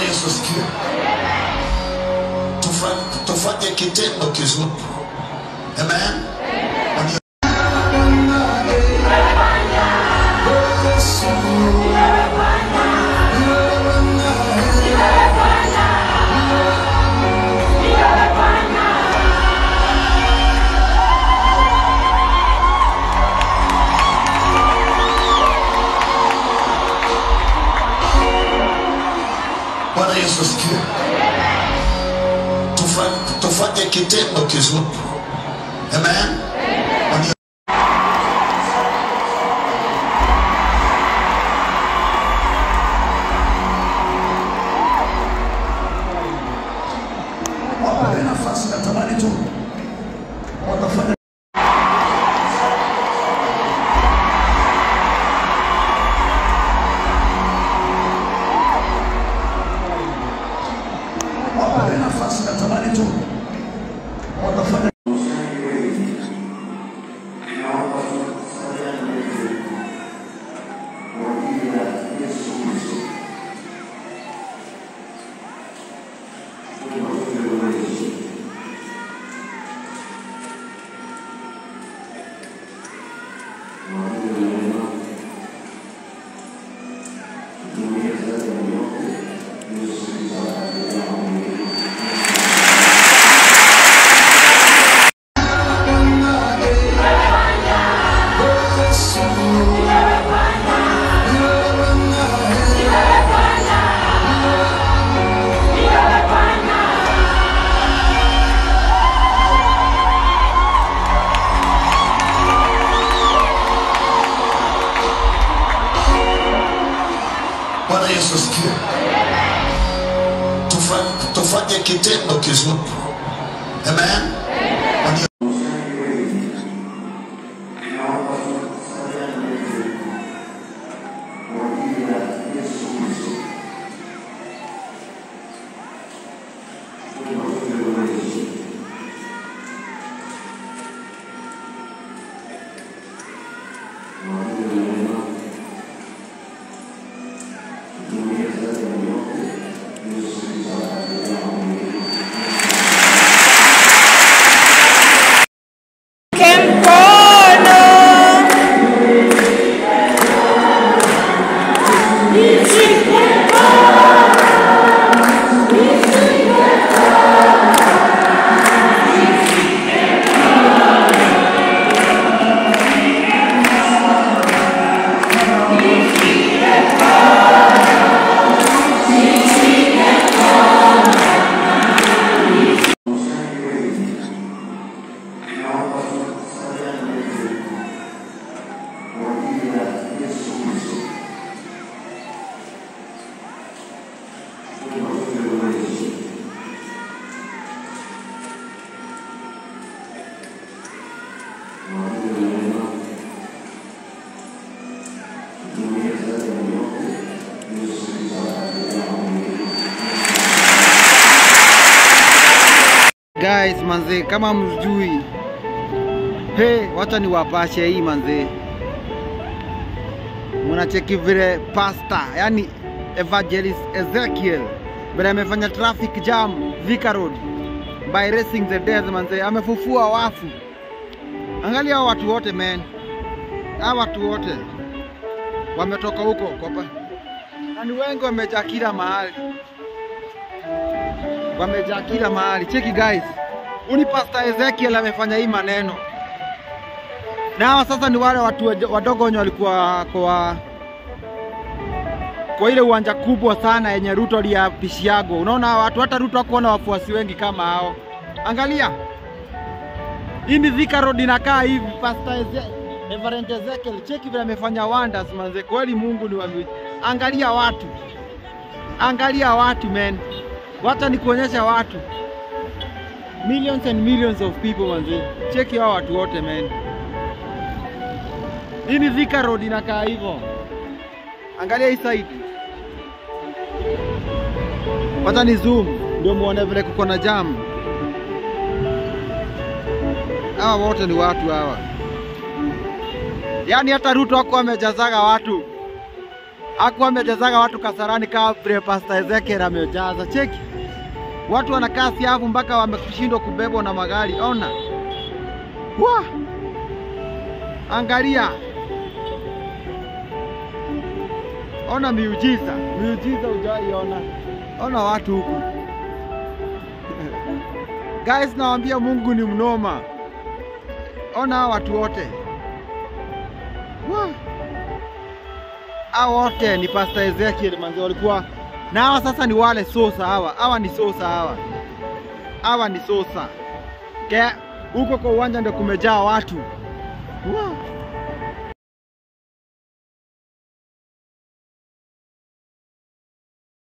Yesu asifiwe. Tufa- Tufanye kitendo kizuri. Amen. Wani- Bwana Yesu asifiwe. Tufa- Tufanye kitendo kizuri. Amen. Wani- Wape nafasi, natamani tu watafanya wape nafasi, natamani tu watafanya Bwana Yesu asifiwe. Tufa- Tufanye kitendo kizuri. Amen. Wani- Kempono. Guys, manze, kama mjui, hey, wacha niwapashe hii manze. Mnacheki vile pasta, yani evangelist Ezekiel vile amefanya traffic jam Thika Road by raising the dead manze, amefufua wafu. Angalia hao watu wote man, hao watu wote wametoka huko kopa, na ni wengi wamejaa kila mahali wamejaa kila mahali. Cheki guys, uni Pastor Ezekiel amefanya hii maneno, na hawa sasa ni wale watu waj- wadogo wenye walikuwa kwa kwa ile uwanja kubwa sana yenye Ruto aliapishiago. Unaona hawa watu, hata Ruto hakuona wafuasi wengi kama hao. Angalia hii ni Thika Road inakaa hivi. Pastor Eze Reverend Ezekiel, cheki vile amefanya wonders manze, kweli Mungu ni wa mi- Angalia watu, angalia watu man, wacha nikuonyesha watu millions and millions of people manze, cheki hao watu wote man. Hii ni Thika Road inakaa hivyo, angalia hii side, wacha ni zoom ndio muone vile kuko na jam. Hawa wote ni watu hawa, yaani hata Ruto wako amejazaga watu Hakuwa amejazaga watu Kasarani kama vile Pastor Ezekiel amejaza. Cheki. Watu wanakaa siafu mpaka wameshindwa kubebwa na magari. Ona. Wah! Angalia. Ona miujiza, miujiza hujaiona. Ona watu huku. Guys, nawaambia Mungu ni mnoma. Ona hawa watu wote. Wah! Hawa wote ni Pastor Ezekiel manzi walikuwa na hawa sasa ni wale sosa hawa. Hawa ni sosa hawa. Hawa ni sosa. Ke huko kwa uwanja ndio kumejaa watu. Wah!